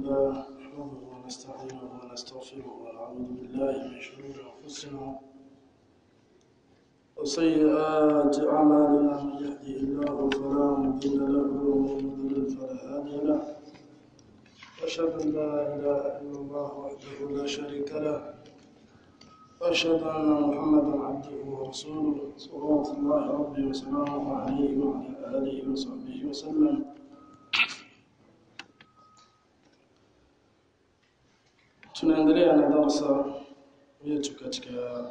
لله نحمده ونستعينه ونستغفره ونعوذ بالله من شرور أنفسنا وسيئات أعمالنا من يهده الله فلا مضل له ومن يضلل فلا هادي له أشهد أن لا إله إلا الله وحده لا شريك له وأشهد أن محمدا عبده ورسوله صلوات الله ربي وسلامه عليه وعلى آله وصحبه وسلم tunaendelea na darasa yetu katika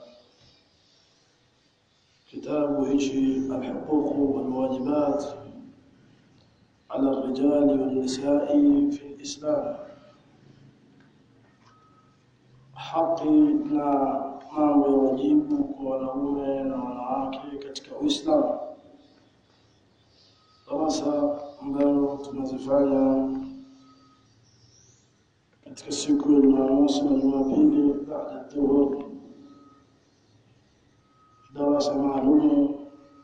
kitabu hichi alhuquq walwajibat ala الرجال والنساء في الإسلام haki na mambo ya wajibu kwa wanaume na wanawake katika Uislamu darasa ambayo tunazifanya katika siku ya Jumamosi na Jumapili baada dhuhur, darasa maalum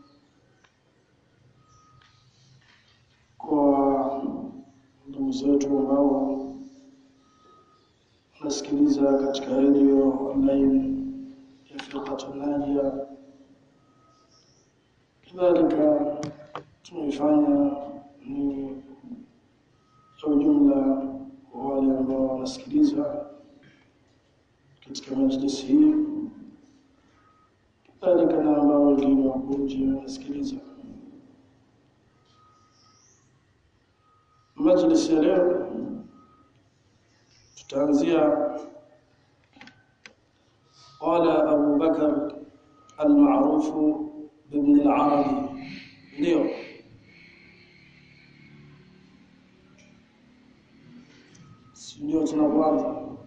kwa ndugu zetu ambao wanasikiliza katika redio online ya Firqatu Najia. Kadhalika tunaifanya ni kwa ujumla kwa wale ambao wanasikiliza katika majlisi hii, kadhalika na ambao wengine wako nje wanasikiliza. Majlisi ya leo tutaanzia qala Abu Bakar al-Ma'ruf ibn al-Arabi, ndio ndio tunapoanza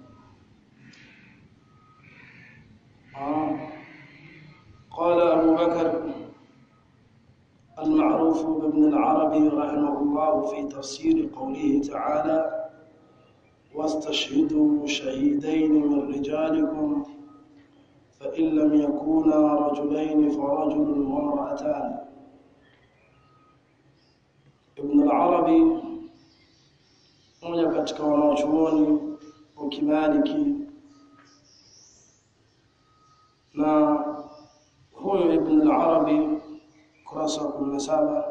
قال أبو بكر المعروف بابن العربي رحمه الله في تفسير قوله تعالى واستشهدوا شهيدين من رجالكم فإن لم يكونا رجلين فرجل وامرأتان ابن العربي mmoja katika wanaochuoni wa kimaliki na huyo Ibn al-Arabi kurasa wa 17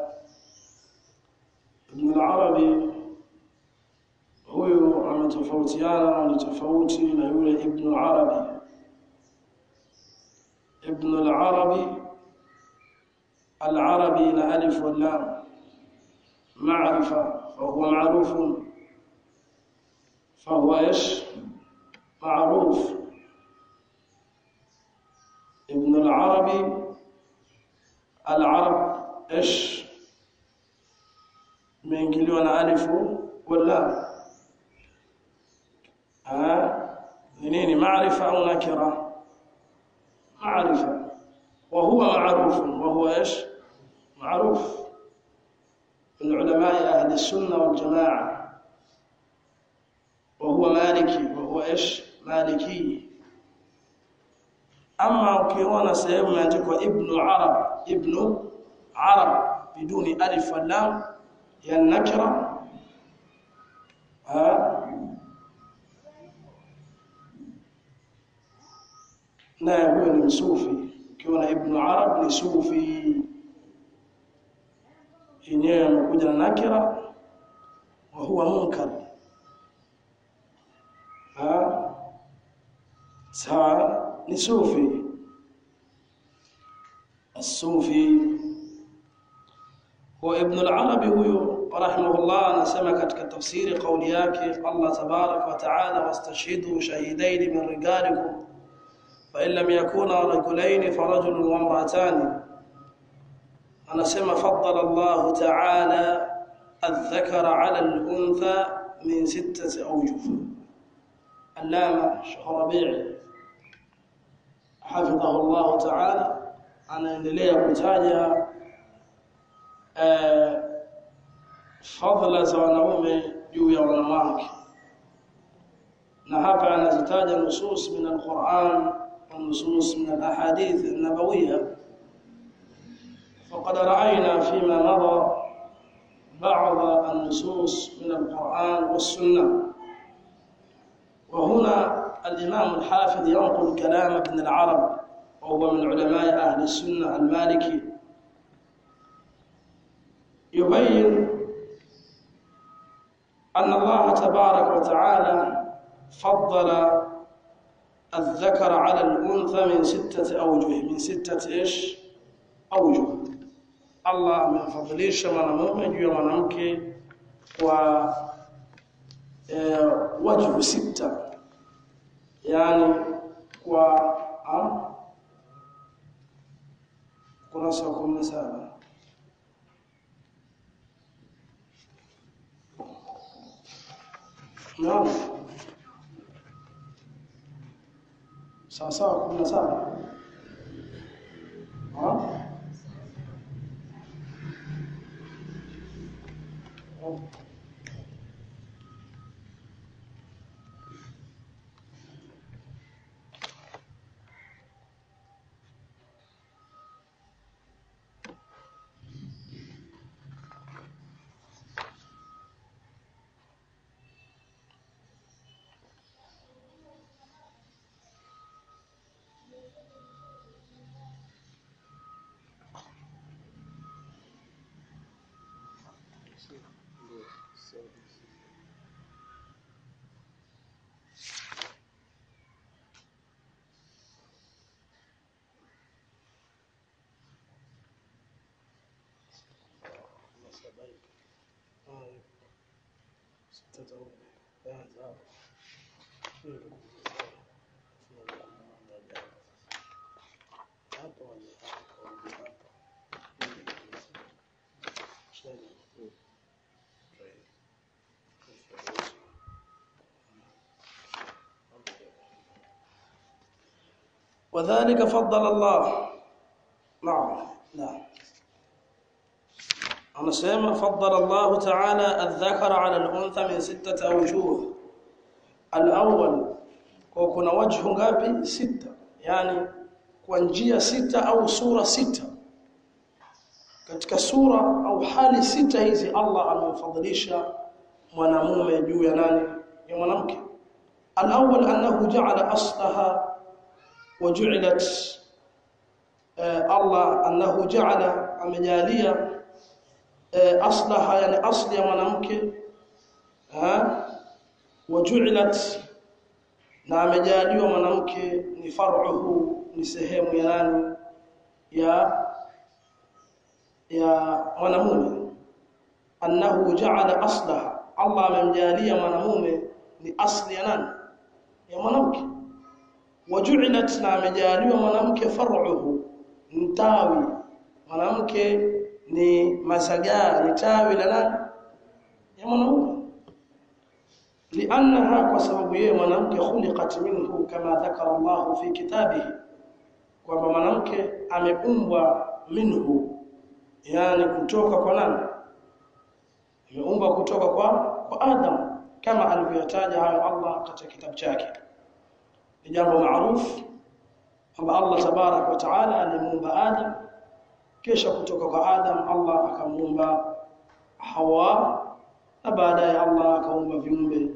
Ibn al-Arabi huyu ametofautiana ni tofauti na yule Ibn al-Arabi Ibn al-Arabi al-Arabi na alif wal lam معرفة فهو معروف فهو ايش معروف ابن العربي العرب ايش meingiliwa na alifu wala ni nini maarifa au nakira maarifa wa huwa معروف وهو ايش معروف من علماء اهل السنه والجماعه وهو مالكي وهو ايش مالكي اما ukiona sehemu imeandikwa ibn arab ibn arab biduni alif wal lam ya nakira ha na huyo ni msufi ukiona ibn arab ni sufi yenyewe amekuja na nakira wa huwa munkar sawa ni sufi الصوفي هو ابن العربي huyo rahimahullah anasema katika tafsiri kauli yake Allah tabarak wa taala wastashhidu shahidain min rijalikum fa in lam yakuna rajulain farajulun wa imra'atan anasema faddala Allah taala الذكر على الأنثى من ستة أوجه علامة شيخ ربيع حفظه الله تعالى anaendelea kutaja eh, fadhila za wanaume juu ya wanawake na hapa anazitaja nusus min alquran wa nusus min alahadith an-nabawiyya faqad ra'ayna fima madha بعض النصوص من القرآن والسنة الإمام الحافظ ينقل كلام ابن العرب وهو من علماء أهل السنة المالكي يبين أن الله تبارك وتعالى فضل الذكر على الأنثى من ستة أوجه من ستة إيش أوجه الله amemfadhilisha mwanamume juu ya mwanamke kwa e, wajhu sita yani kwa am, kurasa wa kumi na saba naam sawa sawa kumi na saba وذلك فضل الله نعم نعم anasema faddala Allah ta'ala adh-dhakara 'ala al-untha min sittati awjuh al-awwal kwa kuna wajhu ngapi sita yani kwa njia sita au sura sita katika sura au hali sita hizi Allah amemfadhilisha mwanamume juu ya nani ya mwanamke al-awwal annahu ja'ala aslaha wa ju'ilat Allah annahu ja'ala amejalia aslaha yani asli ya mwanamke wajuilat na amejaliwa mwanamke ni far'uhu ni sehemu ya nani ya ya mwanamume annahu ja'ala aslaha Allah amemjalia mwanamume ni asli ya nani ya mwanamke wajuilat na amejaliwa mwanamke far'uhu mtawi mwanamke ni masagaa ni tawi la nani ya mwanamume liannaha kwa sababu yeye mwanamke khuliqat minhu kama dhakara Allah fi kitabihi kwamba mwanamke ameumbwa minhu yani kutoka kwa nani ameumbwa kutoka kwa kwa Adam kama alivyotaja hayo Allah katika kitabu chake ni jambo maarufu kwamba Allah tabarak wa taala alimuumba Adam kisha kutoka kwa Adam Allah akamuumba Hawa na baadaye Allah akaumba viumbe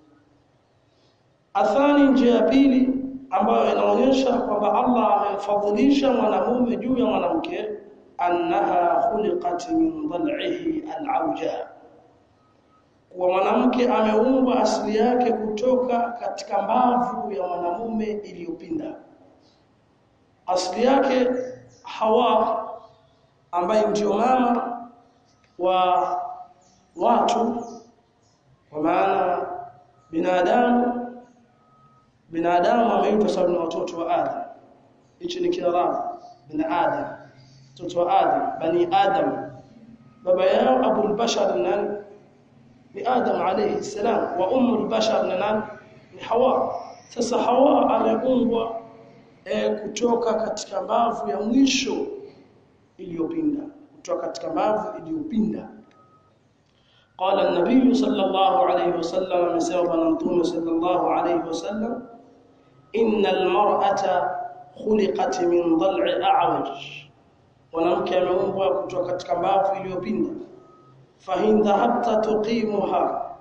athani njia ya pili ambayo inaonyesha kwamba Allah amemfadhilisha mwanamume juu ya mwanamke annaha khuliqat min dhal'ihi al-awja kwa mwanamke ameumbwa asili yake kutoka katika mbavu ya mwanamume iliyopinda asili yake Hawa ambaye ndio mama wa watu kwa maana binadamu binadamu ameitwa sababu na watoto wa Adam hichi ni kiarabu bin Adam watoto wa Adam bani Adam baba yao Abu al-Bashar nani ni Adam alayhi salam wa ummu al-Bashar nani ni Hawa sasa Hawa ameumbwa e, kutoka katika mbavu ya mwisho iliyopinda kutoka katika mbavu iliyopinda قال النبي صلى الله عليه وسلم مسوى نمتوم صلى الله عليه وسلم إن المرأة خلقت من ضلع أعوج ونمك ameumbwa kutoka katika mbavu iliyopinda fahin dhahabta tuqimuha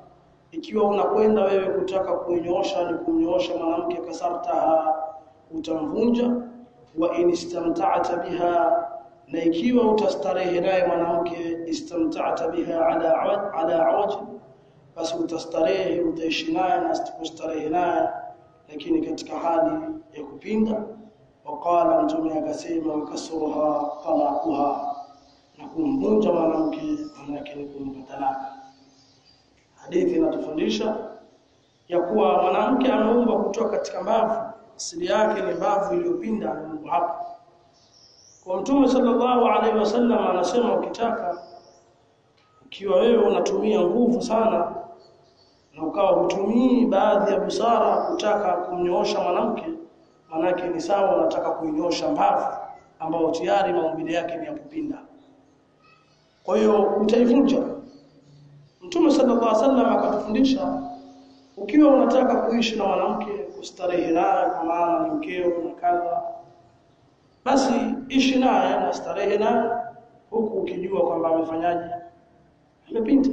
ikiwa unakwenda wewe kutaka kuinyoosha ni kumnyoosha mwanamke kasartaha utamvunja wa in istamta'ta biha na ikiwa utastarehe naye mwanamke istamta'ta biha ala awaj ala awaj basi utastarehe utaishi naye na kustarehe naye lakini katika hali ya kupinda waqala mtume akasema wakasuruha talaquha na kumvunja mwanamke manake ni kumpa talaka hadithi inatufundisha ya kuwa mwanamke ameumbwa kutoka katika mbavu asili yake ni mbavu iliyopinda ameumbwa hapo kwa mtume sallallahu alaihi wasallam anasema ukitaka ukiwa wewe unatumia nguvu sana na ukawa hutumii baadhi ya busara kutaka kumnyoosha mwanamke manake ni sawa unataka kuinyosha mbavu ambao tayari maumbile yake ni ya kupinda kwa hiyo utaivunja Mtume sallallahu alaihi wasallam akatufundisha ukiwa unataka kuishi na mwanamke kustarehe naye kwa maana ni mkeo na kadha basi ishi naye na starehe naye huku ukijua kwamba amefanyaje amepinda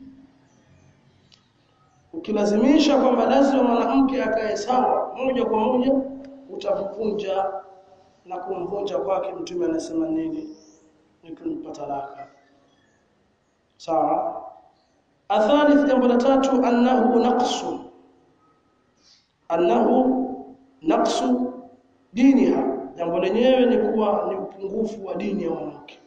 ukilazimisha kwamba lazima mwanamke akae sawa moja kwa moja utavunja na kumvunja kwake mtume anasema nini ni kumpa talaka sawa athalith jambo la tatu annahu naqsu annahu naqsu diniha jambo lenyewe ni kuwa ni upungufu wa dini ya mwanamke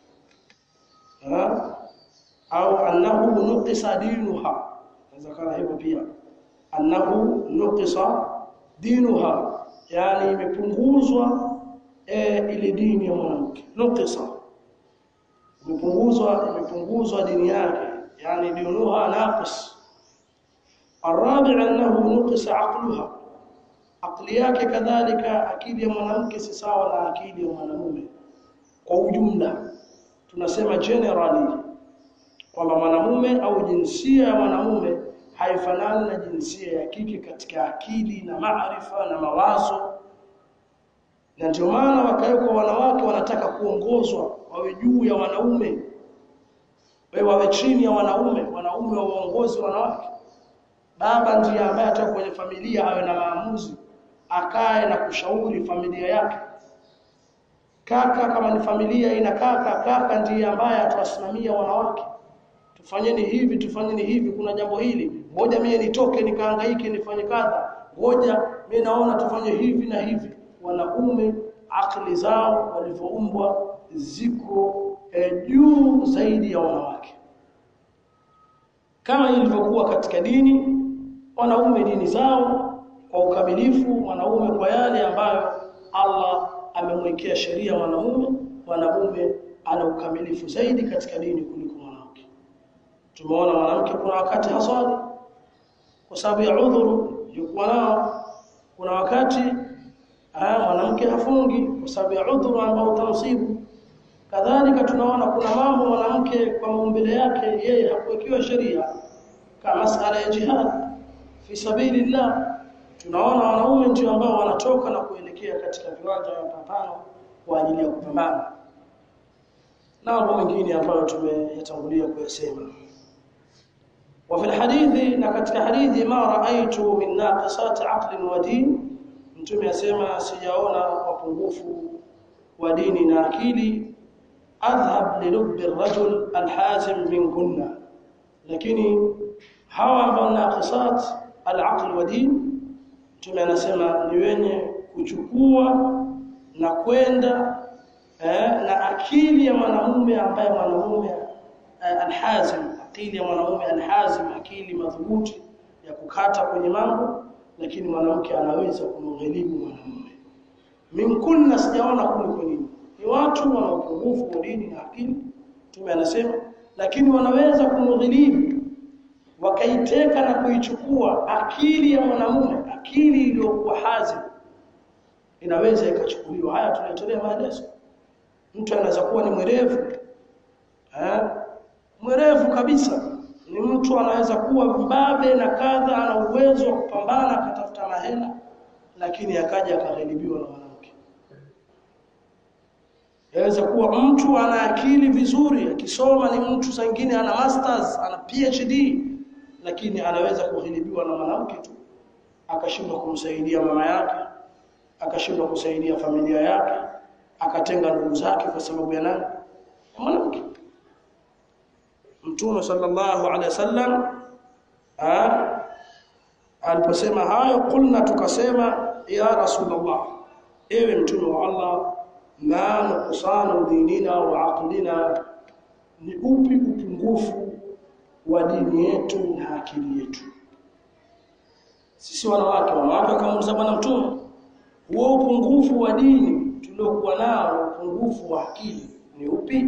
au annahu nuqisa dinuha inawezekana hivyo pia annahu nuqisa dinuha yani imepunguzwa e, ile dini ya mwanamke nuqisa imepunguzwa imepunguzwa dini yake yani dinuha naqis الرابع انه نقص عقلها akili yake kadhalika akili ya mwanamke si sawa na akili ya mwanamume kwa ujumla tunasema generally kwamba mwanamume au jinsia ya mwanamume haifanani na jinsia ya kike katika akili na maarifa na mawazo na ndio maana wakawekwa wanawake wanataka kuongozwa wawe juu ya wanaume wewe wawe chini ya wanaume wanaume wa uongozi wanawake baba ndiye ambaye ataka kwenye familia awe na maamuzi akae na kushauri familia yake kaka kama ni familia ina kaka kaka ndiye ambaye atawasimamia wanawake tufanyeni hivi tufanyeni hivi kuna jambo hili ngoja mimi nitoke nikahangaike nifanye kadha ngoja mimi naona tufanye hivi na hivi wanaume akili zao walivyoumbwa ziko eh, juu zaidi ya wanawake kama ilivyokuwa katika dini wanaume dini zao kwa ukamilifu mwanaume kwa yale ambayo Allah amemwekea sheria mwanamume mwanamume ana ukamilifu zaidi katika dini kuliko mwanamke tumeona mwanamke kuna wakati haswali kwa sababu ya udhuru yuko nao kuna wakati mwanamke hafungi kwa sababu ya udhuru ambao utamsibu kadhalika tunaona kuna mambo mwanamke kwa maumbile yake yeye hakuwekewa sheria kama masala ya jihad fi sabilillah tunaona wanaume ndio ambao wanatoka na kuelekea katika viwanja vya mapambano kwa ajili ya kupambana na mambo mengine ambayo tumeyatangulia kuyasema وفي الحديث na katika hadithi ma raaitu min naqisat aql wa din mtume asema sijaona wapungufu wa dini na akili adhhab li lubb ar-rajul al-hazim minkunna lakini hawa ambao naqisat al-aql wa din mtume anasema ni wenye kuchukua na kwenda eh, na akili ya mwanamume ambaye mwanamume eh, alhazim akili ya mwanamume alhazim akili madhubuti ya kukata kwenye mambo lakini mwanamke anaweza kumghilibu mwanamume minkunna sijaona kuliko nini ni watu wana upungufu wa dini na akili mtume anasema lakini wanaweza kumghilibu wakaiteka na kuichukua akili ya mwanamume akili iliyokuwa hazim inaweza ikachukuliwa haya tunatolea maelezo mtu anaweza kuwa ni mwerevu eh mwerevu kabisa ni mtu anaweza kuwa mbabe na kadha ana uwezo wa kupambana akatafuta mahela lakini akaja akagharibiwa na mwanamke yaweza kuwa mtu ana akili vizuri akisoma ni mtu zingine ana masters ana PhD lakini anaweza kughilibiwa na mwanamke tu akashindwa kumsaidia mama yake akashindwa kusaidia familia yake akatenga ndugu zake kwa sababu ya nani mwanamke Mtume sallallahu alaihi wasallam aliposema hayo kulna tukasema ya rasulullah ewe mtume wa Allah ma nuqsanu dinina wa aqlina ni upi upungufu wa dini yetu na akili yetu sisi wanawake wanawake wakamuuliza bwana mtume huo upungufu wa dini tuliokuwa nao upungufu wa akili ni upi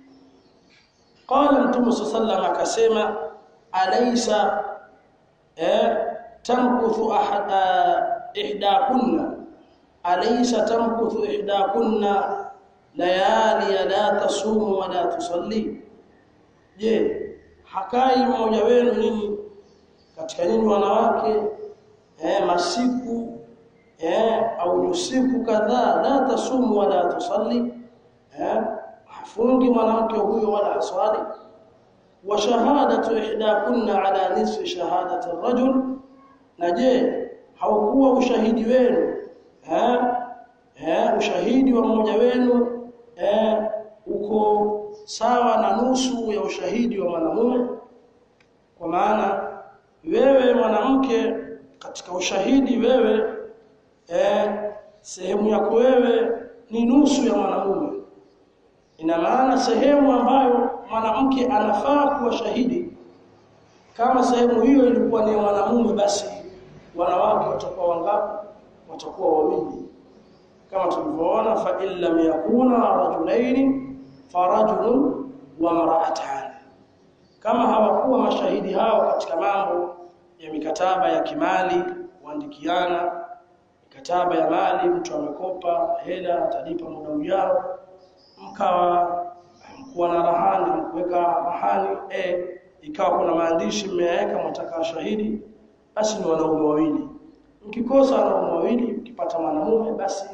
qala mtume sallallahu akasema alaysa eh tamkuthu ahada ihdakunna alaysa tamkuthu ihdakunna layali la tasumu wa la tusalli je hakai mmoja wenu nini katika nini wanawake eh masiku eh au usiku kadhaa la tasumu wala tusalli eh hafungi mwanamke huyo wala aswali wa shahadatu ihdakunna ala nisfi shahadati ar-rajul na je haukuwa ushahidi wenu eh eh ushahidi wa mmoja wenu eh uko sawa na nusu ya ushahidi wa mwanamume kwa maana wewe mwanamke katika ushahidi wewe eh sehemu yako wewe ni nusu ya mwanamume ina maana sehemu ambayo mwanamke anafaa kuwa shahidi kama sehemu hiyo ilikuwa ni mwanamume basi wanawake watakuwa wangapi watakuwa wawili kama tulivyoona fa illam yakuna rajulaini farajulun wa mar'atan kama hawakuwa mashahidi hao katika mambo ya mikataba ya kimali kuandikiana mikataba ya mali mtu amekopa hela atalipa muda ujao mkawa mkuwa na rahani kuweka rahani e ikawa kuna maandishi mmeweka mtaka shahidi basi ni wanaume wawili mkikosa wanaume wawili mkipata mwanamume basi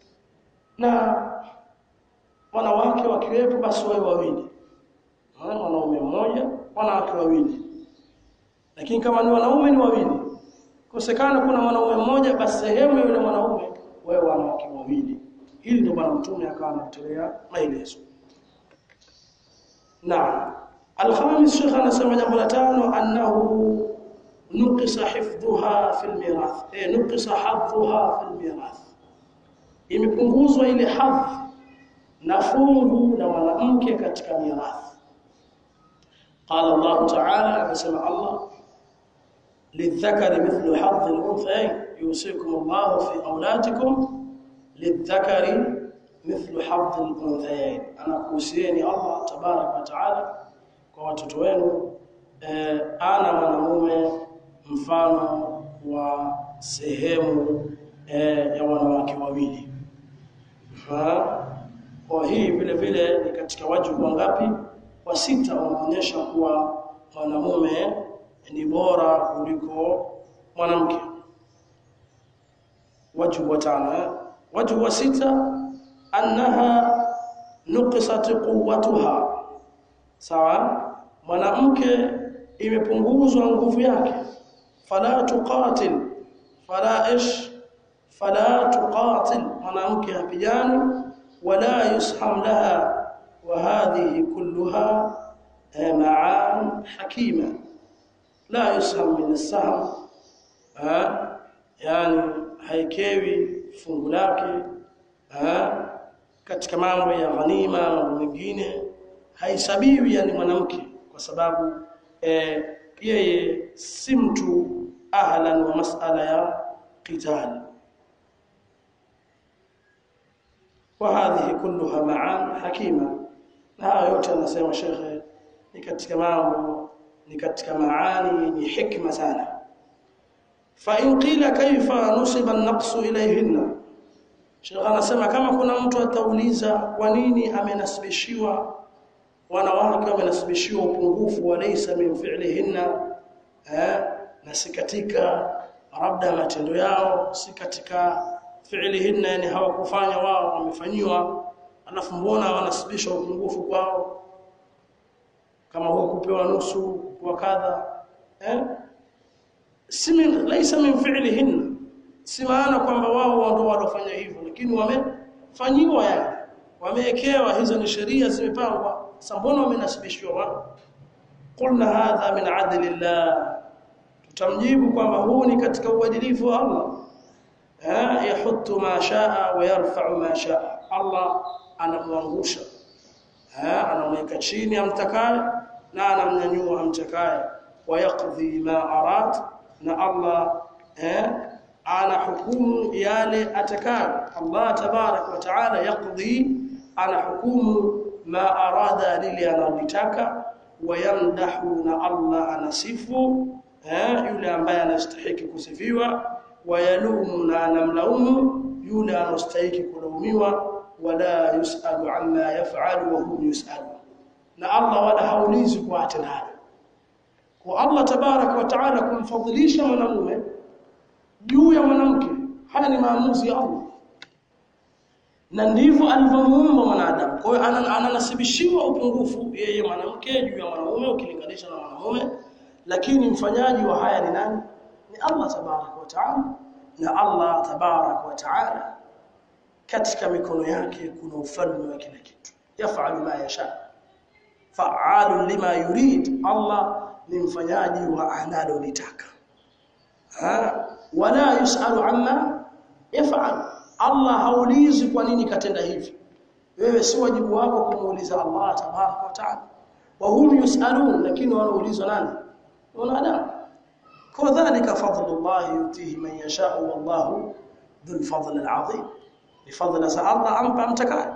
na wanawake wakiwepo basi wawe wawili wanaume mmoja wanawake wawili lakini kama ni wanaume ni wawili kosekana kuna mwanaume mmoja basi sehemu yule mwanaume wawe wanawake wawili hili ndio bwana mtume akawa anatolea maelezo naam alkhamis shekh anasema jambo la tano annahu nuqisa hifdhuha fil mirath eh nuqisa hadhuha fil mirath imepunguzwa ile hadhi na fungu la mwanamke katika mirathi qala Allah ta'ala akasema Allah lidhakari mithlu hadhi al-unthayayn yusikum Allah fi auladikum lidhakari mithlu hadhi al-unthayayn anakuhusieni Allah tabarak wa ta'ala kwa watoto wenu eh, ana mwanamume mfano wa sehemu eh, ya wanawake wawili kwa hii vile vile ni katika wajibu wangapi wa sita unaonyesha kuwa mwanamume ni bora kuliko mwanamke wajibu wa tano wajibu wa sita annaha nuqisat quwwatuha sawa mwanamke imepunguzwa nguvu yake fala tuqatil fala ish fala tuqatil mwanamke hapigani ولا يسحم لها وهذه كلها معان حكيمة لا يسهم من السهم يعني haikewi fungu lake katika mambo ya ghanima mambo mengine haisabiwi yani mwanamke kwa sababu eh, yeye si mtu ahlan wa masala ya qital وهذه كلها معان حكيمه na yote anasema shekhe ni katika mambo ni katika maani yenye hikma sana fa in qila kaifa nusiba an-naqsu ilayhinna shekhe anasema kama kuna mtu atauliza kwa nini amenasibishiwa wanawake wamenasibishiwa upungufu wa laysa min fi'lihinna eh na si katika labda matendo yao si katika fi'lihinna yani hawakufanya wao wamefanyiwa alafu mbona wanasibisha upungufu kwao kama huo kupewa nusu kwa kadha eh si min laysa min fi'lihin si maana kwamba wao ndio walofanya hivyo lakini wamefanyiwa yani wamewekewa hizo ni sheria zimepangwa sasa mbona wamenasibishwa wao qulna hadha min adlillah tutamjibu kwamba huu ni katika uadilifu wa Allah eh yahuttu ma shaa wa yarfa'u ma shaa Allah anamwangusha eh anamweka chini amtakaye na anamnyanyua amtakaye wa yaqdi ma arad na Allah eh ana hukumu yale atakayo Allah tabarak wa taala yaqdi ana hukumu ma arada lili analotaka wayamdahu na Allah anasifu eh yule ambaye anastahili kusifiwa wayalumu na anamlaumu yule anastahili kulaumiwa wala yusalu amma yaf'alu wa hum yusalu na Allah wala haulizi kwa atendalo kwa Allah tabarak wa taala kumfadhilisha mwanamume juu ya mwanamke haya ni maamuzi ya Allah na ndivyo alivyomuumba mwanadamu kwa hiyo ananasibishiwa upungufu yeye mwanamke juu ya mwanamume ukilinganisha na mwanamume lakini mfanyaji wa haya ni nani ni Allah tabarak wa taala na Allah tabarak wa taala katika mikono yake kuna ufalme wa kila kitu yafalu ma yasha fa'alu lima yurid Allah ni mfanyaji wa analolitaka wala yusalu amma yaf'al Allah haulizi kwa nini katenda hivi wewe si wajibu wako kumuuliza Allah tabaraka wa taala wa hum yusalun lakini wanaulizwa nani wanadamu kwa dhalika fadlullah yutihi man yasha wallahu dhul fadl alazim bifadl sa Allah ampa mtakaye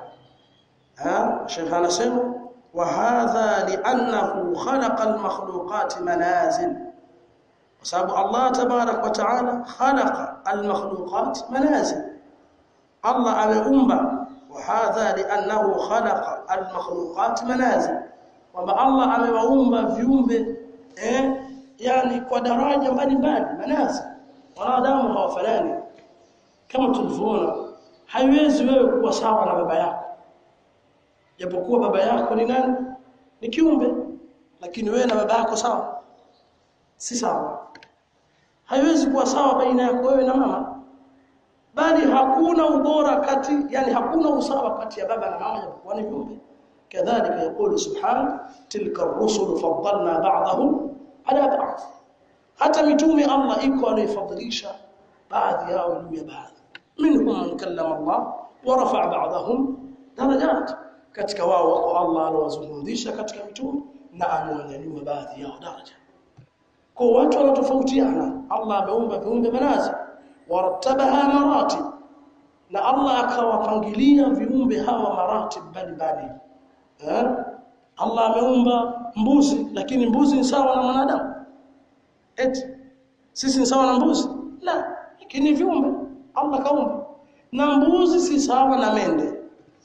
ha Sheikh anasema wa hadha li'annahu khalaqa al-makhluqat manazil kwa sababu Allah tabarak wa taala khalaqa al-makhluqat manazil Allah ameumba wa hadha li'annahu khalaqa al-makhluqat manazil kwamba Allah amewaumba viumbe eh yani kwa daraja mbalimbali manazil wanadamu hawafanani kama tulivyoona haiwezi wewe kuwa sawa na baba yako japokuwa baba yako ni nani ni kiumbe lakini wewe na baba yako sawa si sawa haiwezi kuwa sawa baina yako wewe na mama bali hakuna ubora kati yani hakuna usawa kati ya baba na mama japokuwa ni viumbe kadhalika yakulu subhanahu tilka ar-rusul faddalna ba'dahum ala ba'd hata mitume Allah iko aliyofadhilisha baadhi yao juu ya baadhi minhum man kallama Allah wa rafa'a ba'dahum darajat katika wao wako Allah alowazungumzisha katika mitume na amewanyanyua baadhi yao daraja kwa watu wanatofautiana Allah ameumba viumbe manazi warattabaha maratib na Allah akawapangilia viumbe hawa maratib mbalimbali eh Allah ameumba mbuzi lakini mbuzi ni sawa na mwanadamu eti sisi ni sawa na mbuzi la lakini viumbe Allah kaumba na mbuzi si sawa na mende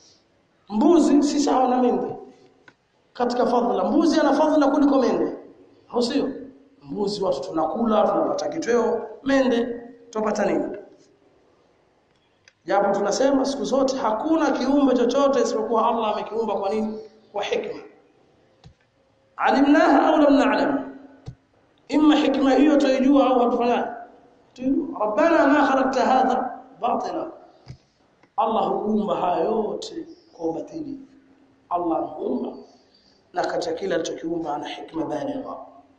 mbuzi si sawa na mende katika fadhila mbuzi ana fadhila kuliko mende au sio mbuzi watu tunakula tunapata kitweo mende tupata nini japo tunasema siku zote hakuna kiumbe chochote isipokuwa Allah amekiumba kwa nini kwa hikma alimnaha au lam na'lam imma hikma hiyo tuijua au hatufanyaje rabbana ma khalaqta hadha batila Allah huumba haya yote kwa ubatili Allah huumba na katika kila alichokiumba ana hikma baligha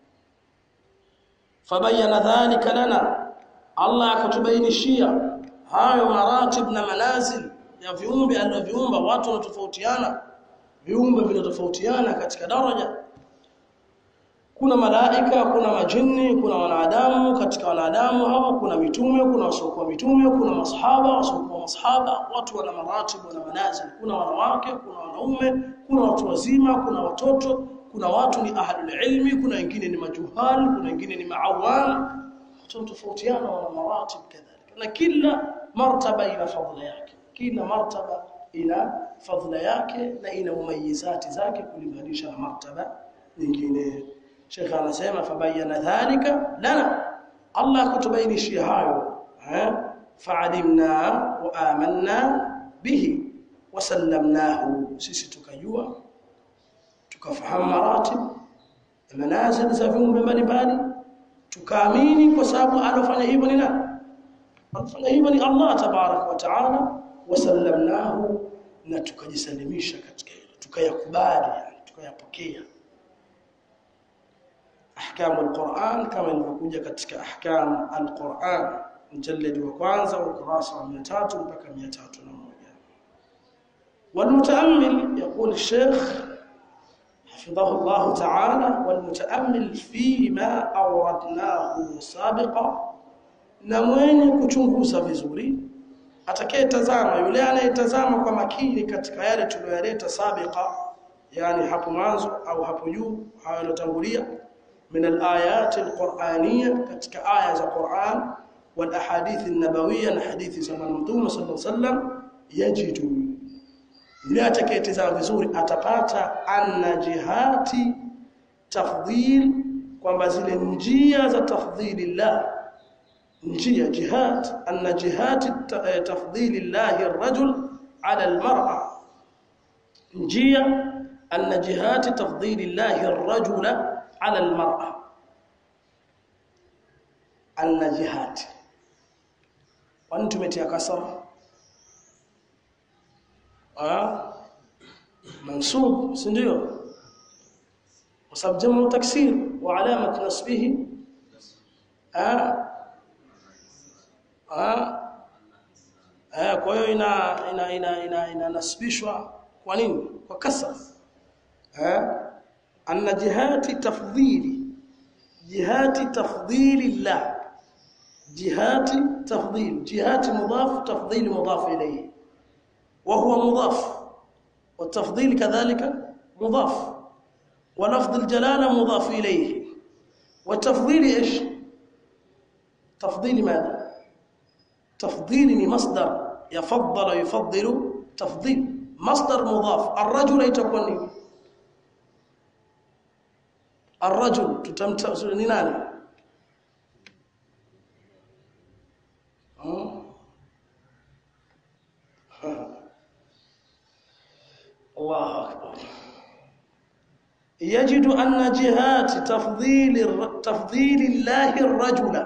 fabayana dhalika lana Allah akatubainishia hayo maratib na manazil ya viumbe alivyoviumba watu wanatofautiana viumbe vinatofautiana katika daraja kuna malaika kuna majini kuna wanadamu katika wanadamu hawa kuna mitume kuna wasiokuwa mitume kuna masahaba wasiokuwa masahaba watu wana maratib na manazil kuna wanawake kuna wanaume kuna watu wazima kuna watoto kuna watu ni ahlul ilmi kuna wengine ni majuhal kuna wengine ni maawam watu tofautiana wana maratib kadhalika na kila martaba ina fadhila yake kila martaba ina fadhila yake na ina mumayizati zake kulinganisha na martaba nyingine Sheikh anasema fabayana dhalika lana Allah kutubainishia hayo eh fa'alimna wa amanna bihi wa sallamnahu sisi tukajua tukafahamu maratib manazil za viumbe mbalimbali tukaamini kwa sababu alofanya hivyo ni nani alofanya hivyo ni Allah tabarak wa taala wasallamnahu na tukajisalimisha katika hilo tukayakubali yani tukayapokea ahkamu alquran kama ilivyokuja katika ahkam alquran mjalladi wa kwanza ukurasa wa 300 mpaka 301 والمتامل يقول الشيخ حفظه الله تعالى والمتامل فيما اوردناه سابقا na mwenye kuchunguza vizuri atakayetazama yule anayetazama kwa makini katika yale tuliyoyaleta sabika yani hapo mwanzo au hapo juu hayo yalotangulia min alayat alquraniyya katika aya za Qur'an wal ahadith an-nabawiyya na hadithi za Mtume sallallahu alaihi wasallam yajidu yule atakayetazama vizuri atapata anna jihati tafdhil kwamba zile njia za tafdhilillah njia jihad anna jihati tafdhilillahi ar-rajul ala al-mar'a njia anna jihati tafdhilillahi ar-rajula ala al-mar'a anna jihati kwani tumetia kasara ah mansub si ndio kwa sababu jamu taksir wa alamat nasbihi ah ah eh kwa hiyo ina ina ina ina inanasibishwa kwa nini kwa kasra eh anna jihati tafdhili jihati tafdhili llah jihati tafdhil jihati mudaf tafdhil mudaf ilayhi وهو مضاف والتفضيل كذلك مضاف ولفظ الجلاله مضاف اليه والتفضيل ايش تفضيل ماذا تفضيل مصدر يفضل يفضل تفضيل مصدر مضاف الرجل يتكون الرجل تتمتع ni nani الله أكبر يجد أن جهات تفضيل تفضيل الله الرجل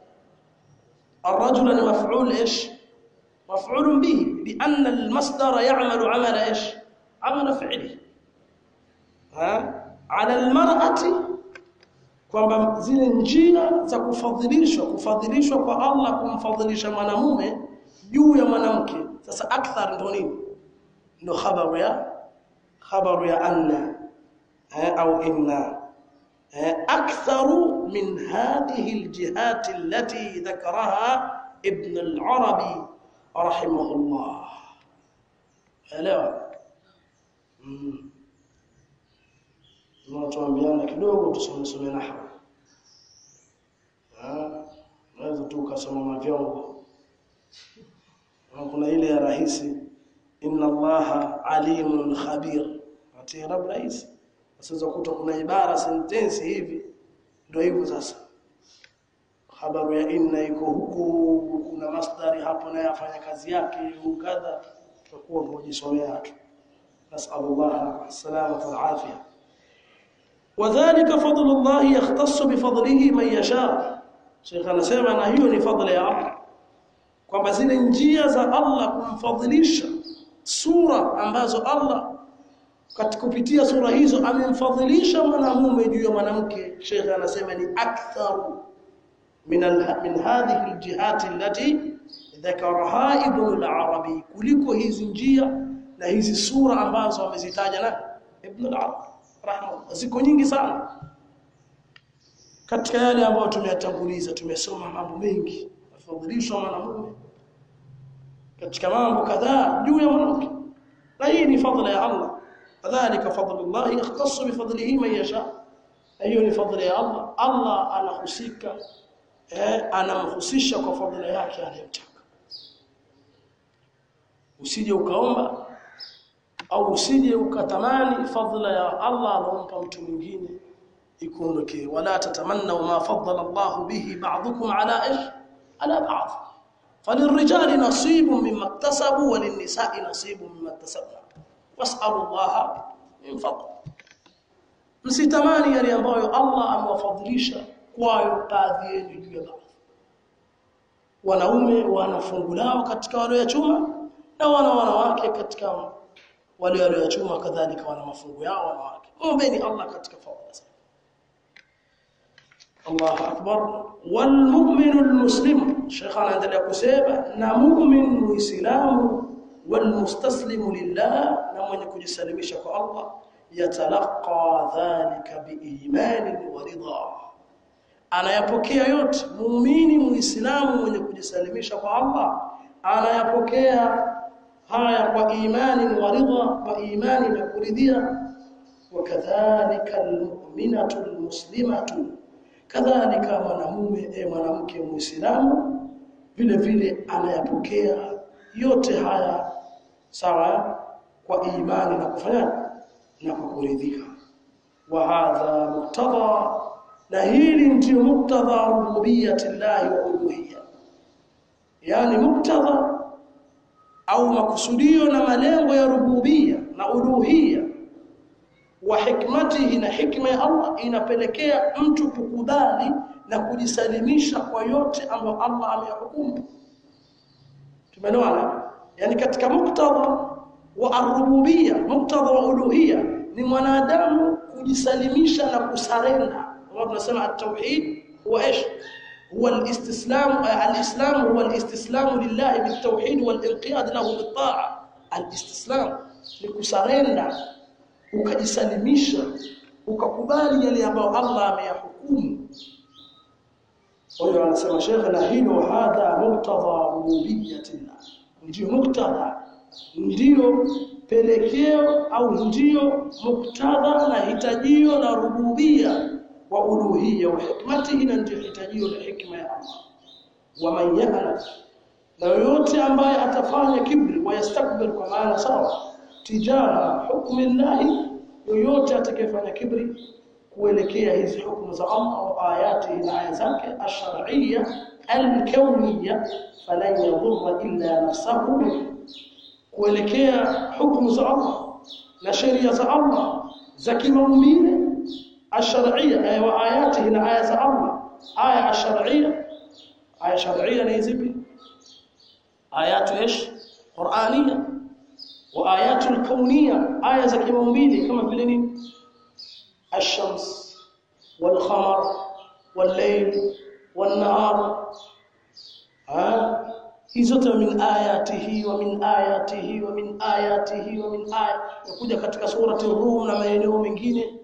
الرجل مفعول إيش مفعول به لأن المصدر يعمل عمل إيش عمل فعله ها على المرأة kwamba zile njia za kufadhilishwa kufadhilishwa kwa Allah kumfadhilisha mwanamume juu ya mwanamke sasa akthar ndo nini ndo khabaru ya khabaru ya anna au inna أكثر من هذه الجهات التي ذكرها ابن العربي رحمه الله elewa tunatuambiana kidogo tusomesome nahwu naweza tu ukasoma mavyongo kuna ile ya rahisi inna allaha alimun khabir atirab rahisi Sasa kuta kuna ibara sentensi hivi ndio hivyo sasa. Habaru ya inna iko huku kuna masdari hapo naye afanya kazi yake ukadha tutakuwa tunajisomea tu. Nas'alullah salamata wal afia. وذلك فضل الله يختص بفضله من يشاء Sheikh anasema na hiyo ni fadhila ya Allah kwamba zile njia za Allah kumfadhilisha sura ambazo Allah katika kupitia sura hizo amemfadhilisha mwanamume juu ya mwanamke Sheikh anasema ni aktharu min al min hadhihi aljihati allati dhakaraha ibn al-arabi kuliko hizi njia na hizi sura ambazo amezitaja na ibn al-arabi rahimahullah ziko nyingi sana katika yale ambayo tumeyatanguliza tumesoma mambo mengi afadhilishwa mwanamume katika mambo kadhaa juu ya mwanamke na hii ni fadhila ya Allah kadhalika fadlullah yakhtassu bifadlihi man yasha hiyo ni fadhila ya Allah Allah anahusika eh anamhusisha kwa fadhila yake anayemtaka usije ukaomba au usije ukatamani fadhila ya Allah alompa mtu mwingine ikuondokee wala tatamanna ma faddala Allah bihi ba'dukum ala ish ala ba'd فللرجال نصيب مما اكتسبوا وللنساء نصيب مما اكتسبنا واسالوا الله من فضل msitamani yale ambayo Allah amewafadhilisha kwayo baadhi yenu juu ya baadhi wanaume wana fungu lao katika walioyachuma na wana wanawake katika wale walioyachuma kadhalika wana mafungu yao wanawake ombeni Allah katika fadhila zake Allahu akbar wal mu'minu al muslim Sheikh anaendelea kusema na mu'min muislamu wal mustaslimu lillah na mwenye kujisalimisha kwa Allah yatalaqa dhalika biimani wa ridha anayapokea yote muumini muislamu mwenye kujisalimisha kwa Allah anayapokea haya kwa imani wa ridha kwa imani na kuridhia wakadhalika almu'minatu almuslimatu kadhalika mwanamume e mwanamke muislamu vile vile anayapokea yote haya sawa kwa imani na kufanya na kwa kuridhika wa hadha muqtada na hili ndio muktadha rububiyyati llahi wa uluhiyya yani muktadha au makusudio na malengo ya rububia na uluhiyya wa hikmatihi na hikma ya Allah inapelekea mtu kukubali na kujisalimisha kwa yote ambayo Allah ameyahukumu tumeelewana yani katika muktadha wa arububia muktadha wa uluhiyya ni mwanadamu kujisalimisha na kusarenda kama tunasema at-tauhid huwa ايش هو الاستسلام الاسلام هو الاستسلام لله بالتوحيد والانقياد له بالطاعه الاستسلام ni kusarenda ukajisalimisha ukakubali yale ambayo Allah ameyahukumu kwa hiyo anasema Sheikh na hilo hadha muktadha rububiyyatillah ndio muktadha ndio pelekeo au ndio muktadha na hitajio la rububia wa uluhiyya wa hikmatihi na ndio hitajio la hikma ya Allah wa man ya'lam na yote ambaye atafanya kibri wa yastakbir kwa maana sawa tijaha hukmi Allah yoyote atakayefanya kibri kuelekea hizi hukumu za Allah au ayati na aya zake ash-shar'iyya al-kawniyya falan yadhurra illa nafsahu kuelekea hukumu za Allah na sheria za Allah za kimaumbile ash-shar'iyya wa ayati na aya za Allah aya ash-shar'iyya aya shar'iyya ni zipi ayatu ish qur'aniyya wa ayatu al-kawniyya aya za kimaumbile kama vile nini الشمس والقمر والليل والنهار ها hizo min ayatihi wa min ayatihi wa min ayatihi wa min ay kuja katika surati rum na maeneo mengine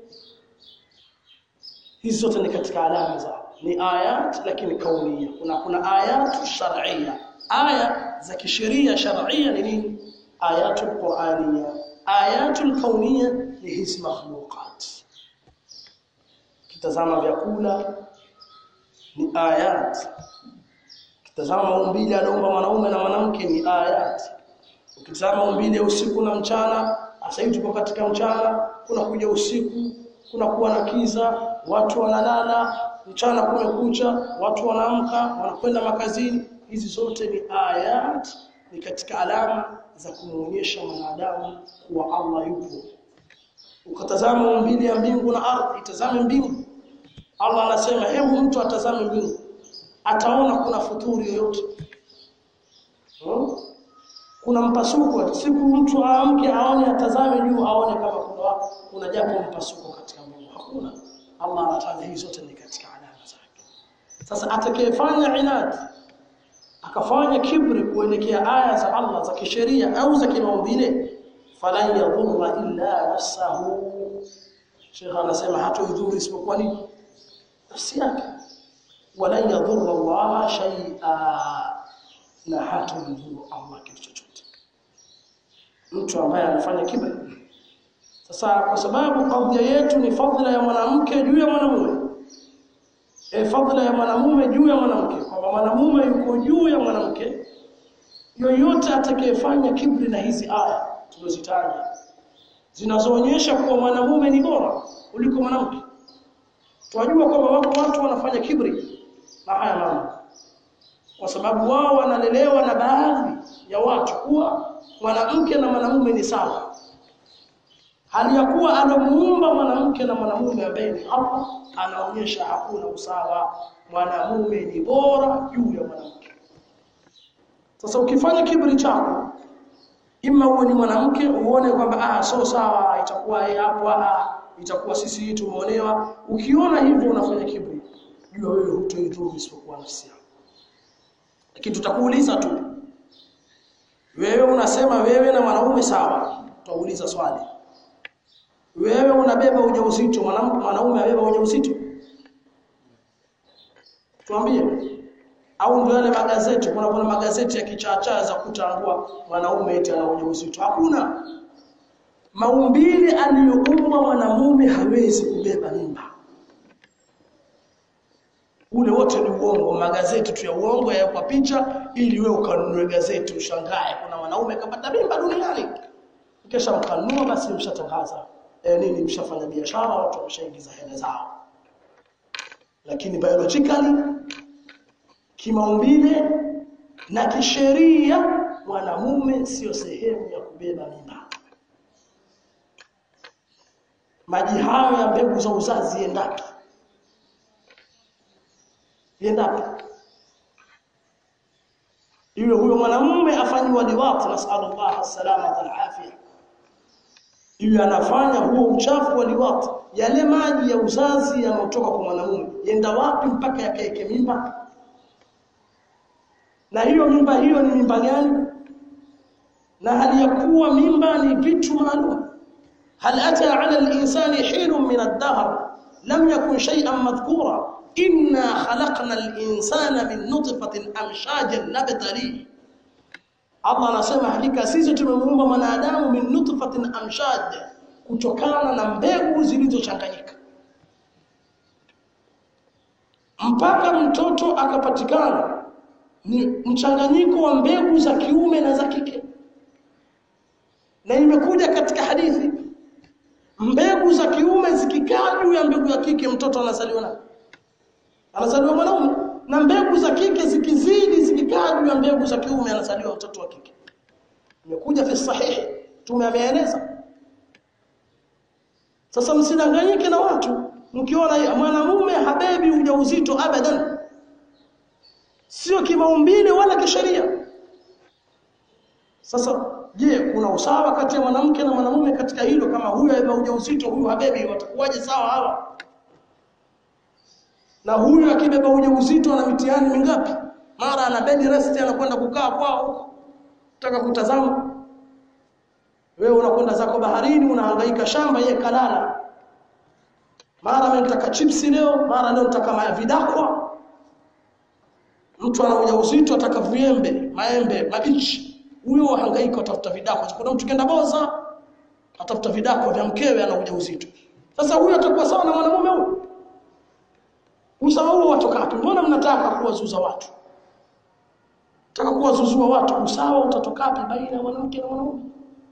hizo zote ni katika alama za ni ayat lakini kaunia kuna kuna ayat shar'iyya aya za kisheria shar'iyya ni nini ayatul qur'aniyya ayatul kauniyya ni hizi makhluqat kitazama vyakula ni ayat kitazama maumbile aliumba mwanaume na mwanamke ni ayat ukitazama maumbile ya usiku na mchana sasa hivi tuko katika mchana kuna kuja usiku kuna kuwa na kiza watu wanalala mchana kumekucha watu wanaamka wanakwenda makazini hizi zote ni ayat ni katika alama za kumuonyesha mwanadamu kuwa Allah yupo ukatazama maumbile ya mbingu na ardhi itazame mbingu Allah anasema hebu mtu atazame mbingu ataona kuna futuri yoyote hmm? kuna mpasuko siku mtu aamke aone atazame juu aone kama kuna kuna jambo mpasuko katika mbingu hakuna Allah anataja hizo zote ni katika alama zake sasa atakayefanya inadi akafanya kibri kuelekea aya za Allah za kisheria au za kimaumbile falan yadhurra illa nafsahu Sheikh anasema hatoidhuru isipokuwa nini nafsi yake wala yadhurra Allah shay'a na hatomdhuru Allah kitu chochote mtu ambaye anafanya kibri sasa kwa sababu kadhia yetu ni fadhila ya mwanamke juu ya mwanamume e fadhila ya mwanamume juu ya mwanamke kwamba mwanamume yuko juu ya mwanamke yoyote atakayefanya kibri na hizi aya tulizozitaja zinazoonyesha kuwa mwanamume ni bora kuliko mwanamke tunajua kwamba wako watu wanafanya kibri na haya mambo kwa sababu wao wanalelewa na baadhi ya watu kuwa mwanamke na mwanamume ni sawa hali ya kuwa anamuumba mwanamke na mwanamume ambaye ni Allah anaonyesha hakuna usawa mwanamume ni bora juu ya mwanamke sasa ukifanya kibri chako ima uwe ni mwanamke uone kwamba ah so sawa itakuwa hapo ah itakuwa sisi tumeonewa ukiona hivyo unafanya kibri jua wewe hutoidhuru isipokuwa nafsi yako lakini tutakuuliza tu wewe unasema wewe na mwanaume sawa tutauliza swali wewe unabeba ujauzito mwanamke mwanaume abeba ujauzito tuambie au ndio yale magazeti kuna kuna magazeti ya kichacha za kutangua mwanaume eti ana ujauzito hakuna maumbile aliyoumbwa mwanamume hawezi kubeba mimba ule wote ni uongo magazeti tu ya uongo ya kwa picha ili wewe ukanunue gazeti ushangae kuna mwanaume kapata mimba duniani kisha mkanunua basi mshatangaza e, nini mshafanya biashara watu wameshaingiza hela zao lakini biologically kimaumbile na kisheria mwanamume sio sehemu ya kubeba mimba maji hayo ya mbegu za uzazi endapi endapi yule huyo mwanamume afanywa liwati nasallallahu salama alafia yule anafanya huo uchafu wa liwati yale maji ya uzazi yanayotoka kwa mwanamume yenda wapi mpaka yakaeke mimba na hiyo mimba hiyo ni mimba gani na hali ya kuwa mimba ni vitu maalum hal ata ala al-insani hinun min ad-dahr lam yakun shay'an madhkura inna khalaqna al-insana min nutfatin amshajin nabtali Allah anasema hakika sisi tumemuumba mwanadamu min nutfatin amshaj kutokana na mbegu zilizochanganyika mpaka mtoto akapatikana ni mchanganyiko wa mbegu za kiume na za kike na imekuja katika hadithi mbegu za kiume zikikaa juu ya mbegu ya kike mtoto anazaliwa na anazaliwa mwanaume na mbegu za kike zikizidi zikikaa juu ya mbegu za kiume anazaliwa mtoto wa kike imekuja fi sahihi tumeameeleza sasa msidanganyike na watu mkiona mwanamume habebi ujauzito abadan sio kimaumbile wala kisheria sasa je kuna usawa kati ya mwanamke na mwanamume katika hilo kama huyu abeba ujauzito huyu habebi watakuwaje sawa hawa na huyu akibeba ujauzito ana mitihani mingapi mara ana bed rest anakwenda kukaa kwao huko nataka kutazama wewe unakwenda zako baharini unahangaika shamba yeye kalala mara mimi nitaka chipsi leo mara leo nitaka vidakwa mtu ana ujauzito ataka viembe maembe mabichi huyo hangaika atafuta vidakwa kuna mtu kenda boza atafuta vidakwa vya mkewe ana ujauzito sasa huyo atakuwa sawa na mwanamume huyo usawa huo watoka wapi mbona mnataka kuwazuza watu nataka kuwazuzua watu usawa utatoka wapi baina ya mwanamke na mwanamume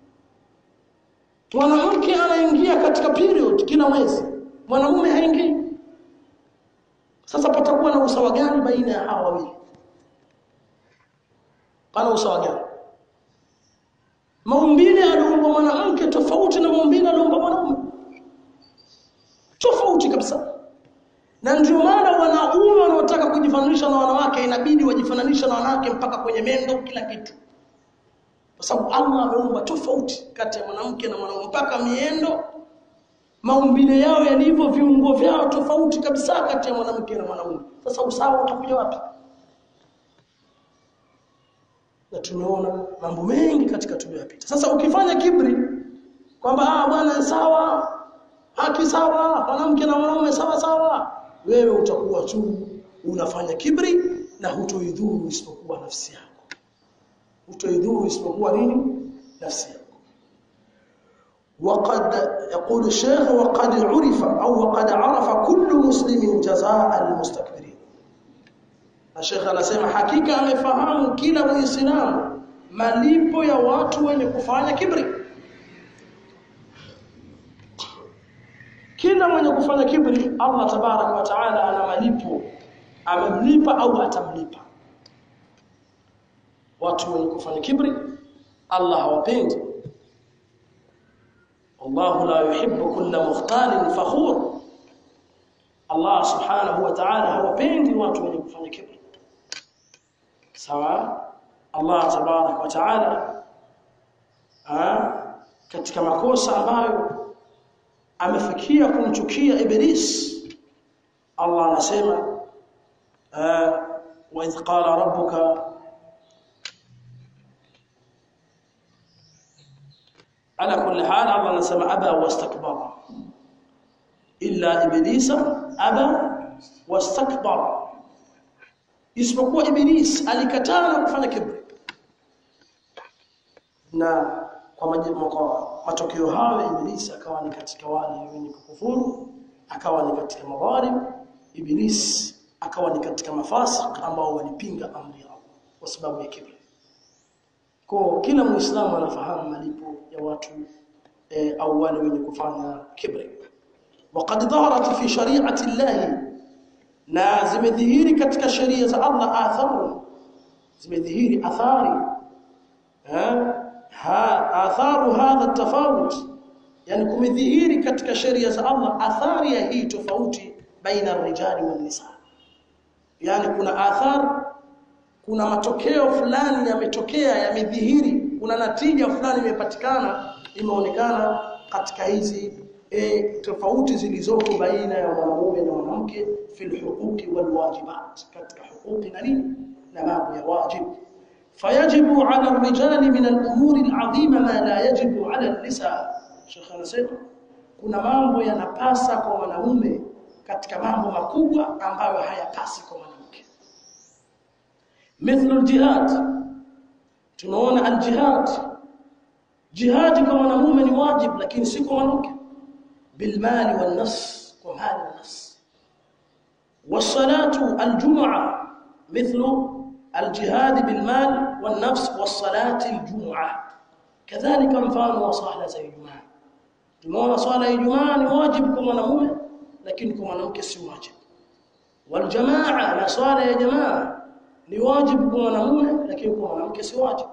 mwanamke anaingia katika period kila mwezi mwanamume haingii sasa patakuwa na usawa gani baina ya hawa wawili pana usawa gani maumbile aliumba mwanamke tofauti na maumbile aliumba mwanamume tofauti kabisa na ndio maana wanaume wanaotaka kujifananisha na wanawake inabidi wajifananisha na wanawake mpaka kwenye mendo kila kitu kwa sababu Allah ameumba tofauti kati ya mwanamke na mwanaume mpaka miendo maumbile yao yalivyo viungo vyao tofauti kabisa kati ya mwanamke na mwanaume sasa usawa utakuja wapi na tumeona mambo mengi katika tuliyopita sasa ukifanya kibri kwamba ah bwana sawa haki sawa mwanamke na mwanaume sawa sawa wewe utakuwa tu unafanya kibri na hutoidhuru isipokuwa nafsi yako hutoidhuru isipokuwa nini nafsi yako وقد يقول الشيخ وقد عرف أو وقد عرف كل مسلم جزاء المستكبرين الشيخ anasema hakika amefahamu kila muislamu malipo ya watu wenye kufanya kibri kila mwenye kufanya kibri Allah tabarak wa taala ana malipo amemlipa au atamlipa watu wenye kufanya kibri Allah hawapendi والله la yuhibbu kulla mukhtalin fakhur Allah subhanahu wa ta'ala hawapendi watu wenye kufanya kibri sawa Allah tabarak wa ta'ala katika makosa ambayo amefikia kumchukia iblis Allah anasema wa idh qala rabbuka ala kulli hal Allah anasema aba wastakbara illa iblisa aba wastakbara isipokuwa iblis alikataa na kufanya kibri na kwa majibu kwa matokeo hayo iblis akawa ni katika wale wenye kukufuru akawa ni katika madhalim iblis akawa ni katika mafasik ambao walipinga amri ya Allah kwa sababu ya kibri kwa kila muislamu anafahamu malipo ya watu e, au wale wenye kufanya kibri وقد ظهرت في شريعه الله na zimedhihiri katika sheria za Allah atharu zimedhihiri athari ha atharu hadha tofauti yani kumedhihiri katika sheria za Allah athari ya hii tofauti baina rijali wa nisa yani kuna athar kuna matokeo fulani yametokea yamedhihiri kuna natija fulani imepatikana imeonekana katika hizi e, tofauti zilizoko baina ya mwanamume na mwanamke fil huquqi wal wajibat katika huquqi na nini na mambo ya wajibu فيجب على الرجال من الامور العظيمه ما لا يجب على النساء Sheikh anasema kuna mambo yanapasa kwa wanaume katika mambo makubwa ambayo hayapasi kwa mwanamke. Mithlu aljihad. Tunaona aljihad. Jihad kwa mwanamume ni wajib lakini si kwa mwanamke. Bilmali wan nafs kwa mali na nafs. والصلاه الجمعه مثل الجهاد بالمال والنفس والصلاه الجمعه كذلك mfano wa swala za Ijumaa tumeona swala ya Ijumaa ni wajibu kwa mwanamume lakini kwa mwanamke si wajibu waljamaa na swala ya jamaa ni wajibu kwa mwanamume lakini kwa mwanamke si wajibu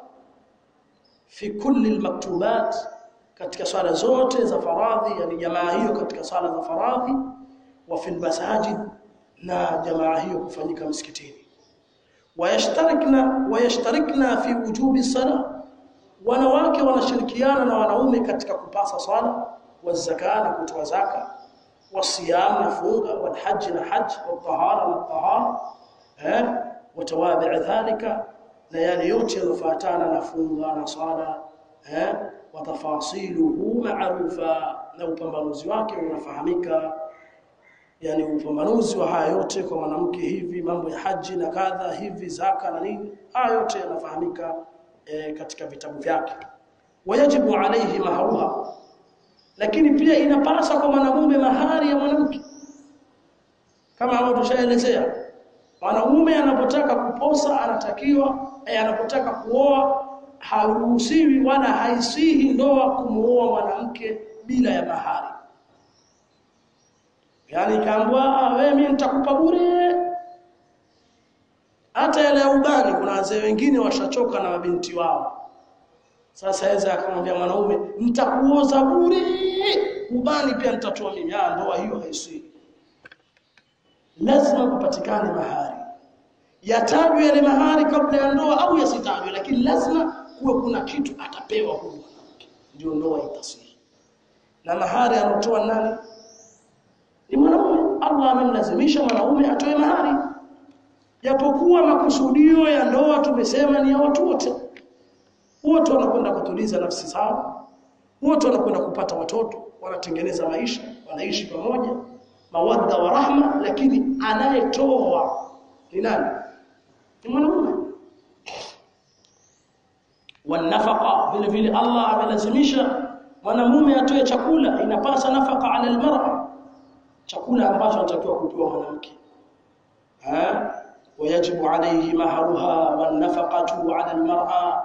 fi kulli almaktubat katika swala zote za faradhi yani jamaa hiyo katika swala za faradhi wa fil masajid na jamaa hiyo kufanyika msikitini wayashtarikna wayashtarikna fi wujubi salat wanawake wanashirikiana na wanaume katika kupasa swala wazaka na kutoa zaka wasiyam na funga walhajj na hajj watahara na tahara eh watawabi dhalika na yale yote yanofuatana na funga na swala eh watafasiluhu ma'rufa na upambanuzi wake unafahamika yani upambanuzi wa haya yote kwa mwanamke hivi mambo ya haji na kadha hivi zaka na nini haya yote yanafahamika e, katika vitabu vyake wajibu alayhi maharuha lakini pia inapasa kwa mwanamume mahari ya mwanamke kama hapo tushaelezea mwanamume anapotaka kuposa anatakiwa eh, anapotaka kuoa haruhusiwi wala haisihi ndoa kumuoa mwanamke bila ya mahari yani kaambwa wewe mimi nitakupa bure hata yale ya ubani kuna wazee wengine washachoka na mabinti wao sasa yeye akamwambia mwanaume nitakuoza bure ubani pia nitatoa mimi ah ndoa hiyo haisii lazima kupatikane mahari yatajwe yale mahari kabla ya ndoa au yasitajwe lakini lazima kuwe kuna kitu atapewa huyu mwanamke ndio ndoa itasii na mahari anotoa nani ni mwanaume Allah amemlazimisha mwanaume atoe mahari japokuwa makusudio ya ndoa tumesema ni ya watu wote wote wanakwenda kutuliza nafsi zao wote wanakwenda kupata watoto wanatengeneza maisha wanaishi pamoja mawadda wa rahma lakini anayetoa ni nani ni mwanamume wanafaqa vile vile Allah amelazimisha mwanamume atoe chakula inapasa nafaka ala almar'a chakula ambacho anatakiwa kupewa mwanamke eh ويجب عليه مهرها والنفقة على المرأة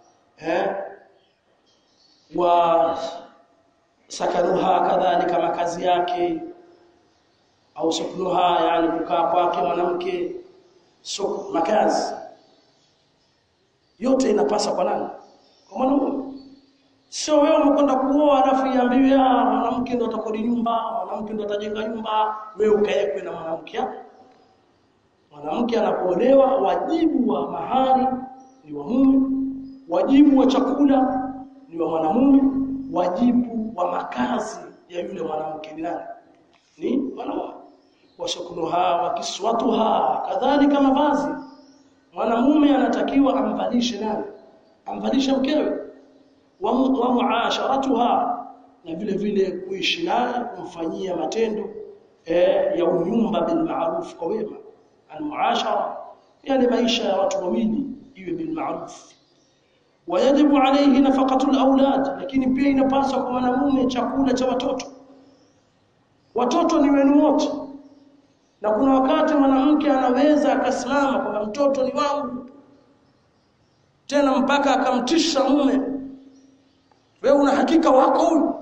وسكنها كذلك makazi yake au suknuha yani kukaa kwake mwanamke suk makazi yote inapasa kwa nani kwa mwanamume sio wewe umekwenda kuoa alafu iambiwe ah mwanamke ndo atakodi nyumba mwanamke ndo atajenga nyumba wewe ukaekwe na mwanamke mwanamke anapoolewa wajibu wa mahari ni wa mume wajibu wa chakula ni wa mwanamume wajibu wa makazi ya yule mwanamke ni nani ni mwanamume washukunuha wa kiswatuha kadhalika mavazi mwanamume anatakiwa amvalishe nani amvalishe mkewe wa muasharatuha na vile vile kuishi naye kumfanyia matendo eh, ya unyumba bil ma'ruf kwa wema al muashara yani maisha ya watu wawili iwe bil ma'ruf wajibu alayhi nafaqatu al aulad lakini pia inapaswa kwa mwanamume chakula cha watoto watoto ni wenu wote na kuna wakati mwanamke anaweza akasimama kwamba mtoto ni wangu tena mpaka akamtisha mume wewe una hakika wako huyu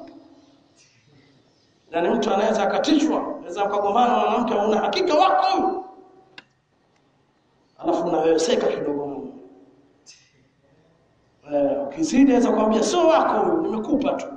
yani mtu anaweza akatishwa anaweza akagombana na mwanamke una hakika wako huyu alafu unaweweseka kidogo mume eh ukizidi anaweza kumwambia sio wako huyu nimekupa tu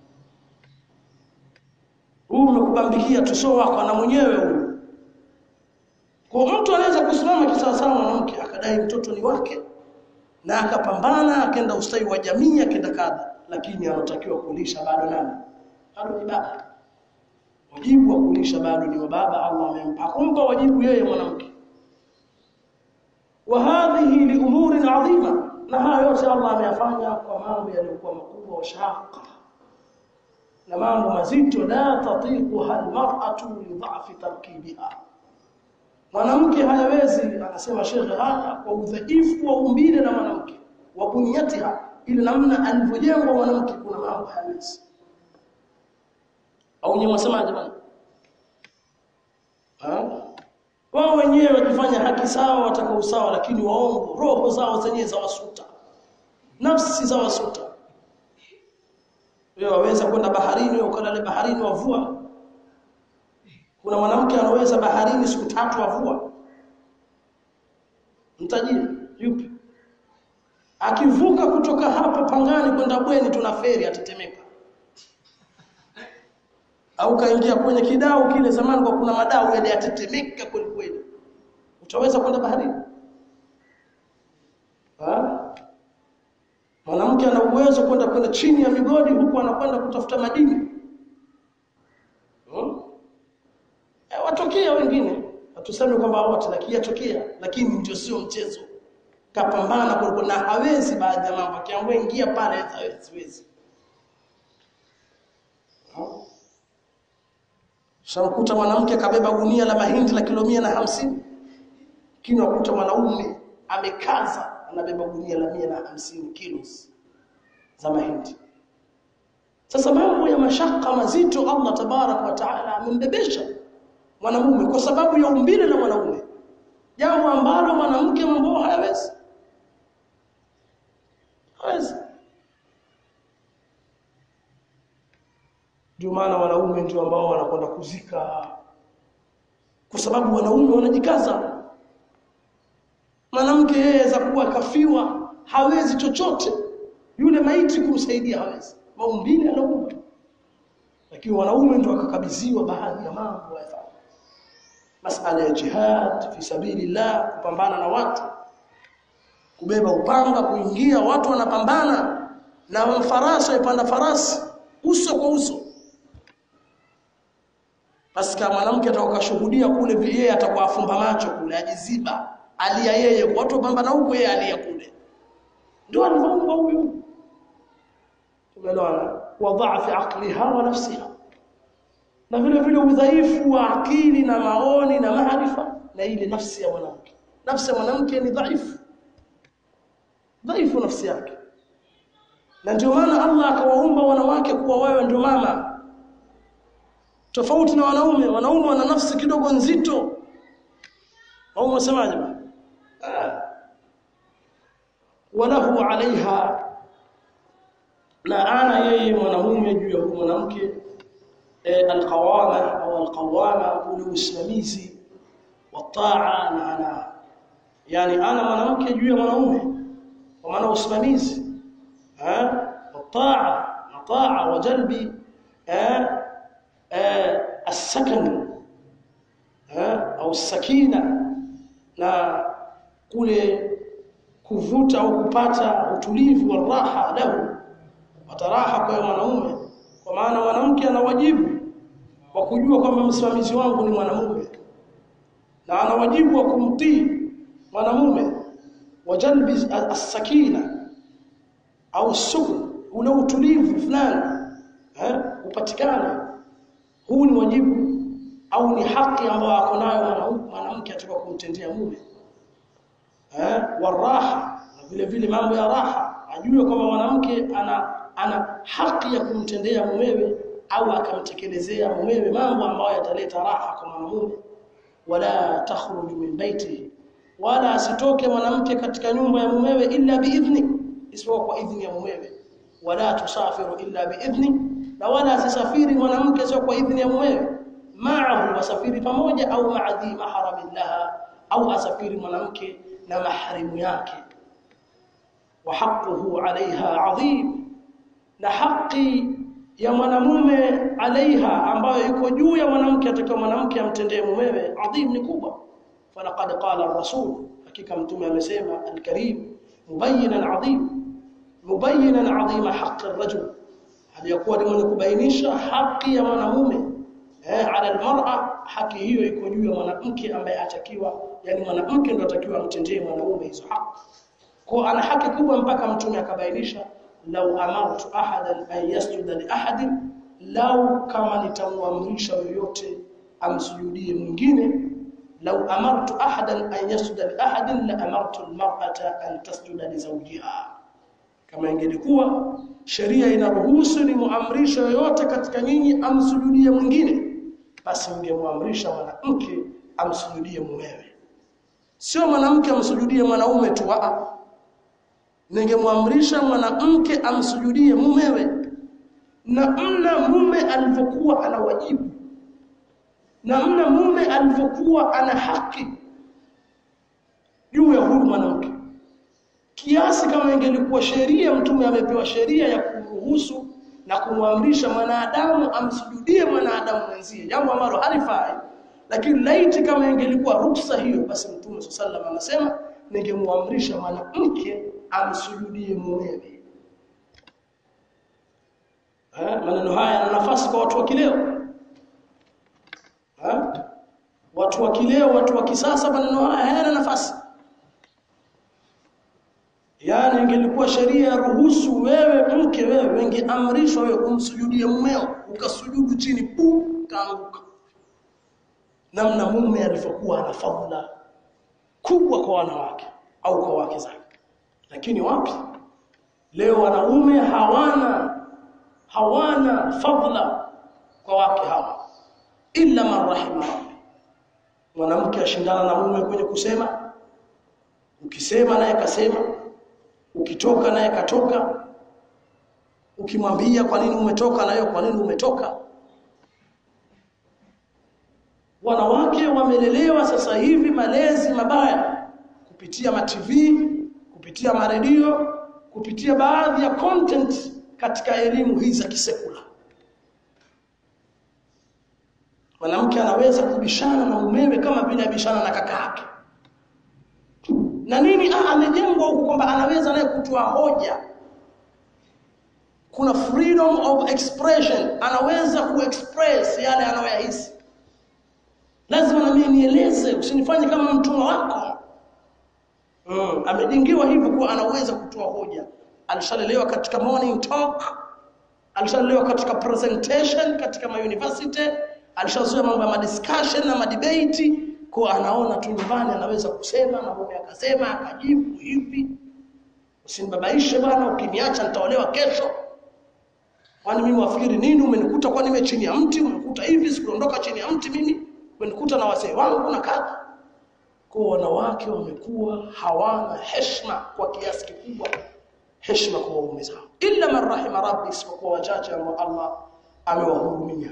huyu umekubambikia tu sio wako na mwenyewe huyu kwa mtu anaweza kusimama kisawasawa mwanamke akadai mtoto ni wake na akapambana akaenda ustawi wa jamii akaenda kadha lakini anatakiwa kulisha bado nani bado ni baba wajibu wa kulisha bado ni wa baba Allah amempa kumpa wajibu yeye mwanamke wa hadhihi li umurin adhima na haya yote Allah ameyafanya kwa mambo yaliyokuwa makubwa wa shaqa na mambo mazito la tatiquha almar'atu li dha'fi tarkibiha mwanamke hayawezi anasema shekhe haya kwa udhaifu wa umbile la mwanamke wa bunyatiha ile namna alivyojengwa mwanamke kuna mambo hayawezi au nyewe wasemaje bwana wao wenyewe wakifanya haki sawa wataka usawa lakini waongo roho zao zenyewe za wasuta nafsi za wasuta wewe waweza kwenda baharini ukalale baharini wavua kuna mwanamke anaweza baharini siku tatu avua mtajiri yupi akivuka kutoka hapa pangani kwenda bweni tuna feri atatemeka au kaingia kwenye kidau kile zamani kwa kuna madau yale yatetemeka kweli kweli utaweza kwenda baharini mwanamke ana uwezo kwenda kwenda chini ya migodi huku anakwenda kutafuta madini hmm? e, watokea wengine hatusemi kwamba wote lakini yatokea lakini ndio sio mchezo kapambana kwa na hawezi baadhi ya mambo akiambiwa ingia pale hawezi Shamkuta mwanamke kabeba gunia la mahindi la kilo mia na hamsini lakini wakuta mwanaume amekaza anabeba gunia la mia na hamsini kilos za mahindi. Sasa mambo ya mashaka mazito Allah tabarak wa taala amembebesha mwanamume kwa sababu ya umbile la mwanaume, jambo ambalo mwanamke mambo hayawezi hawezi. Ndio maana wanaume ndio ambao wanakwenda kuzika, kwa sababu wanaume wanajikaza. Mwanamke yeye za kuwa kafiwa hawezi chochote, yule maiti kumsaidia hawezi, maumbile anaumba. Lakini wanaume ndio wakakabidhiwa baadhi ya mambo ya masala ya jihad fi sabilillah, kupambana na watu, kubeba upanga, kuingia, watu wanapambana na mfarasi waipanda farasi uso kwa uso basi kama mwanamke atakashuhudia kule yeye atakuwa afumba macho kule ajiziba alia yeye watu pambana huko yeye alia kule ndio alivyoumba huyu tumeelewana wa dhaafi aqliha wa nafsiha na vile vile udhaifu wa akili na maoni na maarifa na ile nafsi ya mwanamke nafsi ya mwanamke ni dhaifu dhaifu nafsi yake na ndio maana Allah akawaumba wanawake kuwa wewe ndio mama tofauti na wanaume wanaume wana nafsi kidogo nzito au msemaje walahu alaiha na ana yeye mwanamume juu ya mwanamke alqawama au alqawama ule usimamizi wa taa na ana yani ana mwanamke juu ya mwanaume kwa maana usimamizi eh والطاعة طاعة وجلب آه آه السكن آه أو السكينة na kule kuvuta au kupata utulivu wa raha lahu wataraha kwa mwanaume kwa maana mwanamke ana wajibu wa kujua kwamba msimamizi wangu ni mwanamume na ana wajibu wa kumtii mwanamume wa jalbi as-sakina au sukun ule utulivu fulani eh upatikane huu ni wajibu au ni haki ambayo ako nayo mwanamke atakuwa kumtendea mume eh waraha na vile vile mambo ya raha ajue kwamba mwanamke ana ana haki ya kumtendea mumewe au akamtekelezea mumewe mambo ambayo yataleta raha kwa mwanamume wala takhruju min baiti wala asitoke mwanamke katika nyumba ya mumewe illa biidhni isipokuwa kwa idhni ya mumewe wala tusafiru illa biidhni na wala asisafiri mwanamke sio kwa idhni ya mumewe ma'ahu wasafiri pamoja au ma'adhi maharabillaha au asafiri mwanamke na maharimu yake wa haqquhu 'alayha 'azim na haki ya mwanamume alaiha ambayo iko juu ya mwanamke atakiwa mwanamke amtendee mumewe adhim ni kubwa falaqad qala ar-rasul hakika mtume amesema al-karim mubayyinan adhim mubayyinan adhima haqqi ar-rajul aliyakuwa ni mwenye kubainisha haki ya mwanamume eh ala al-mar'a haki hiyo iko juu ya mwanamke ambaye atakiwa yani mwanamke ndo atakiwa amtendee mwanamume hizo haki kwa ana haki kubwa mpaka mtume akabainisha lau amartu ahadan an yasjuda li ahadin lau kama nitamwamrisha yoyote amsujudie mwingine lau amartu ahadan an yasjuda li ahadin la amartu almar'ata an tasjuda li zawjiha kama ingelikuwa sheria inaruhusu ni muamrisha yoyote katika nyinyi amsujudie mwingine basi ningemwamrisha mwanamke amsujudie mumewe sio mwanamke amsujudie mwanaume tu a ningemwamrisha mwanamke amsujudie mumewe na mna mume alivyokuwa ana wajibu na mna mume alivyokuwa ana haki juu ya huyu mwanamke kiasi kama ingelikuwa sheria mtume amepewa sheria ya kuruhusu na kumwamrisha mwanadamu amsujudie mwanadamu mwenzie jambo ambalo halifai lakini laiti kama ingelikuwa ruksa hiyo basi mtume sallallahu alaihi wasallam anasema ningemwamrisha mwanamke amsujudie mumewe eh maneno haya yana nafasi kwa watu wa kileo eh watu wa kileo watu wa kisasa maneno haya hayana nafasi yani ingelikuwa sheria ya ruhusu wewe mke wewe wengeamrishwa wewe kumsujudie mumeo ukasujudu chini pu kaanguka namna mume alivyokuwa ana fadhila kubwa kwa wanawake au kwa wake zake lakini wapi leo wanaume hawana hawana fadhila kwa wake hawa illa man rahima mwanamke ashindana na mume kwenye kusema ukisema naye kasema ukitoka naye katoka ukimwambia kwa nini umetoka nayo kwa nini umetoka wanawake wamelelewa sasa hivi malezi mabaya kupitia ma TV kupitia maredio kupitia baadhi ya content katika elimu hizi za kisekula mwanamke anaweza kubishana na mumewe kama vile abishana na kaka yake na nini ah amejengwa huko kwamba anaweza naye kutoa hoja kuna freedom of expression anaweza kuexpress yale anayoyahisi lazima na mimi nieleze usinifanye kama mtumwa wako mm. amejengiwa hivyo kuwa anaweza kutoa hoja alishalelewa katika morning talk alishalelewa katika presentation katika ma university alishazoea mambo ya discussion na madebate kwa anaona tu nyumbani anaweza kusema na mume akasema akajibu hivi usinibabaishe bwana ukiniacha nitaolewa kesho kwani mimi wafikiri nini umenikuta kwa nime chini ya mti umenikuta hivi sikuondoka chini ya mti mimi umenikuta na wazee wangu na kadha kwa wanawake wamekuwa hawana heshima kwa kiasi kikubwa heshima kwa waume zao illa man rahima rabbi isipokuwa wachache ambao Allah amewahurumia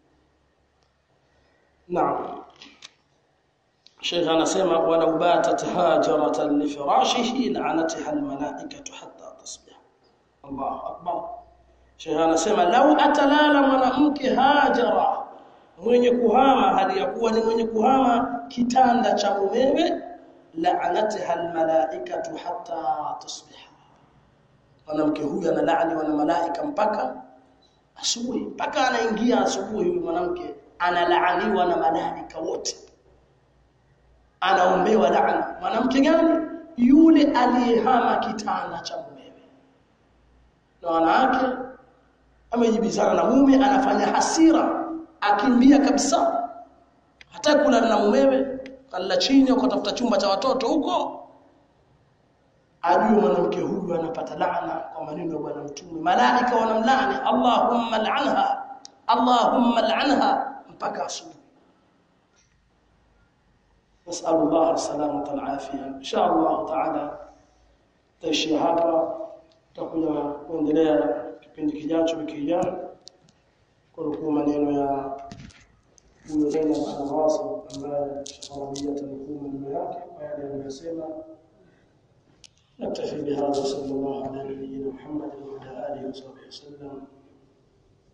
naam Sheikh anasema walau batat hajaratan li firashihi la'anataha almalaikatu hatta tasbih Allahu akbar Sheikh anasema lau atalala mwanamke hajara mwenye kuhama hali ya kuwa ni mwenye kuhama kitanda cha mumewe la'anatha almalaikatu hatta tusbiha mwanamke huyu analaani wana malaika mpaka asubuhi mpaka anaingia asubuhi huyu mwanamke analaaniwa na malaika wote anaombewa laana mwanamke gani yule aliyehama kitanda cha mumewe na wanawake amejibizana na mume anafanya hasira akimbia kabisa hata kula na mumewe kala chini ukatafuta chumba cha watoto huko ajue mwanamke huyu anapata laana kwa maneno ya bwana mtume malaika wanamlaani allahumma al'anha allahumma al'anha mpaka asubuhi نسأل الله السلامة والعافية إن شاء الله تعالى تaishi hapa tutakuja kuendelea kipindi kijacho wiki ijayo kwa maneno ya huyo Zainab al-Awasi ambaye shafarabia tanukuu maneno yake kwa yale aliyosema نكتفي بهذا صلى الله على نبينا محمد وعلى اله وصحبه وسلم